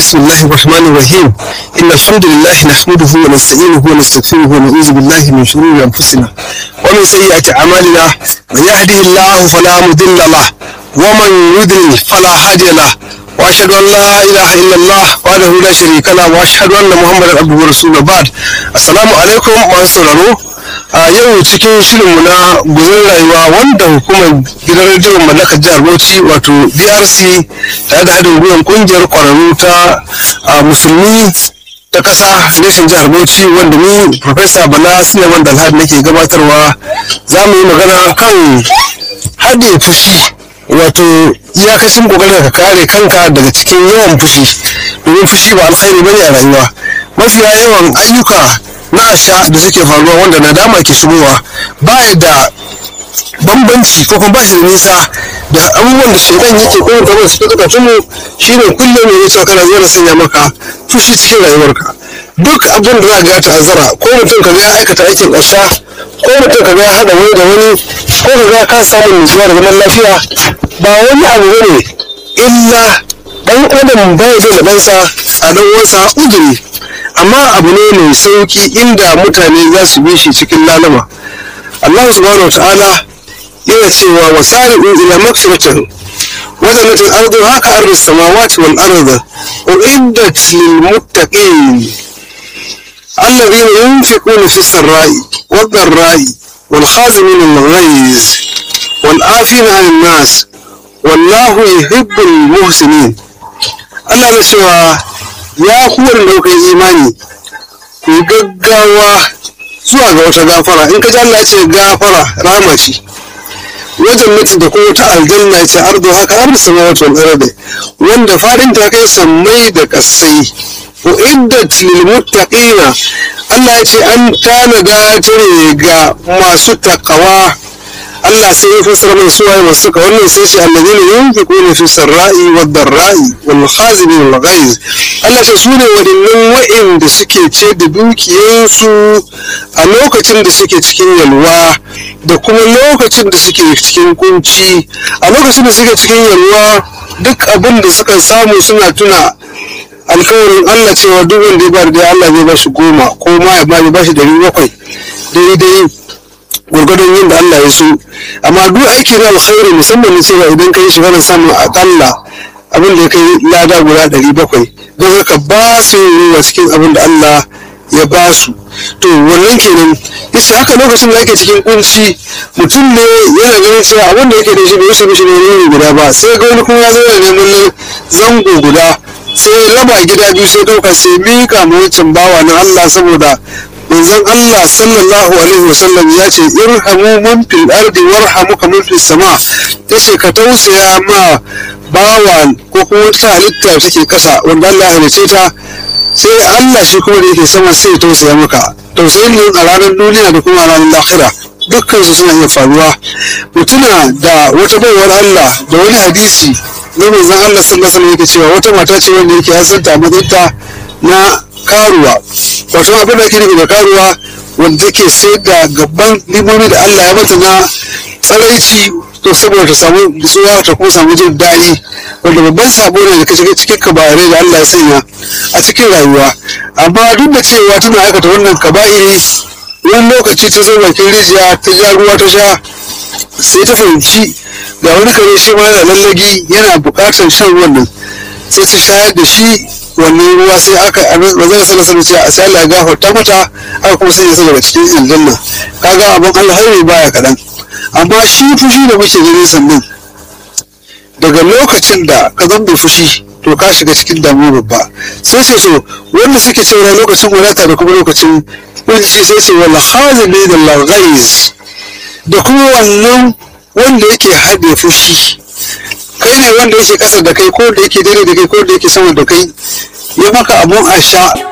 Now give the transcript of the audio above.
بسم الله الرحمن الرحيم إن الحمد لله نحمده ونستعينه ونستغفره ونعوذ بالله من شرور أنفسنا ومن سيئات أعمالنا من يهده الله فلا مضل له ومن يضلل فلا هادي له وأشهد أن لا إله إلا الله وحده لا شريك له وأشهد أن محمدا عبده ورسوله بعد السلام عليكم ورحمة الله a yau cikin shirinmu na guzun rayuwa wanda hukumar gidan rediyon mallakar jihar bauchi wato brc tare da haɗin gwiwar kungiyar kwararru ta musulmi ta ƙasa reshen jihar bauchi wanda ni profesa bala suleiman dalhad nake gabatarwa za mu yi magana kan haɗe fushi wato iyakacin kokarin ka kare kanka daga cikin yawan fushi domin fushi ba alkhairi bane a rayuwa mafiya yawan ayyuka na asha da suke faruwa wanda nadama ke shigowa ba da bambanci ko kuma ba shi da nisa da abubuwan da shaidan yake kuma kamar su suka tumu shine kullum ne cewa kana zuwa sanya maka fushi cikin rayuwarka duk abin da za ga ta'azzara ko mutum ka ga ya aikata aikin asha ko mutum ka ga ya hada wani da wani ko ka ga ka samu nutsuwa da zaman lafiya ba wani abu bane illa dan adam bai da ɗansa a dan uwansa uzuri amma abu ne mai sauki inda mutane za su bi shi cikin lalama Allah subhanahu ta'ala yana cewa wasari'u ila maghfiratin wa jannatin ardu haka ardu samawati wal ardu uiddat lil muttaqin alladhina yunfiquna fi sarra'i wad dharra'i wal khazimin al ghayz wal afina 'anil nas wallahu yuhibbul muhsinin Allah ya cewa ya kuwar da kuka yi imani ku yi gaggawa zuwa ga wata gafara in ka ji Allah ya ce gafara rama ce wajen mutu da kuma ta aljanna ya ce ardo haka ardo sama wata wani wanda fadin ta kai sammai da kasai wa iddat lil muttaqina Allah ya ce an tanada ta ne ga masu takawa Allah sai ya fassara mai suwaye masu suka wannan sai shi alladhina yunfiquna fi sarra'i wad darra'i wal khazimin wal ghaiz Allah ce su ne waɗannan wa'inda suke ce da dukiyarsu a lokacin da suke cikin yalwa da kuma lokacin da suke cikin kunci a lokacin da suke cikin yalwa duk abin da suka samu suna tuna alkawarin Allah cewa duk wanda ya ba da Allah zai ba shi goma ko ma ya ba shi dari bakwai daidai gwargwadon yin da Allah ya so amma duk aiki na alkhairi musamman na cewa idan ka yi shi kana samun akalla abin da ya kai lada guda ɗari bakwai don haka ba su yin ruwa cikin abin da Allah ya ba su to wannan kenan yace haka lokacin da ake cikin kunci mutum ne yana ganin cewa abin da yake da shi bai wuce mishi ne guda ba sai ga wani kuma ya zo da neman zango guda sai raba gida biyu sai ɗauka sai mika ma wancan bawa na Allah saboda manzon Allah sallallahu alaihi wasallam ya ce irhamu man fil ardi warhamuka man fis sama yace ka tausaya ma bawa ko kuma wata halitta take kasa wanda Allah ya halice ta sai Allah shi kuma da yake sama sai tausaya maka tausayin ne a ranar duniya da kuma a ranar lahira dukkan su suna iya faruwa mutuna da wata baiwar Allah da wani hadisi na manzon Allah sallallahu alaihi wasallam yake cewa wata mata ce wanda yake hasanta mazaita na karuwa wato abin da ake nufi da karuwa wanda take sai da gaban limomi da Allah ya mata na tsaraici to saboda ta samu zuwa ta kuma samu jin daɗi wanda babban sabo ne da kaje cikin kabarai da Allah ya sanya a cikin rayuwa amma duk da cewa tana aikata wannan kaba'iri wani lokaci ta zo bakin rijiya ta ja ruwa ta sha sai ta fahimci ga wani kare shi ma yana lallagi yana buƙatar shan ruwan nan sai ta shayar da shi wannan ruwa sai aka manzon sallallahu alaihi wasallam sai Allah ya gafarta mata aka kuma sanya sa daga cikin aljanna kaga abin alhairi baya kadan amma shi fushi da muke gani sannan daga lokacin da ka zambe fushi to ka shiga cikin damuwa babba sai ce so wanda suke cewa lokacin wadata da kuma lokacin kunci sai ce wal khazili da laghaiz da kuma wannan wanda yake haɗe fushi kai ne wanda yake ƙasa da kai ko da yake dare da kai ko da yake sama da kai ya maka abun a sha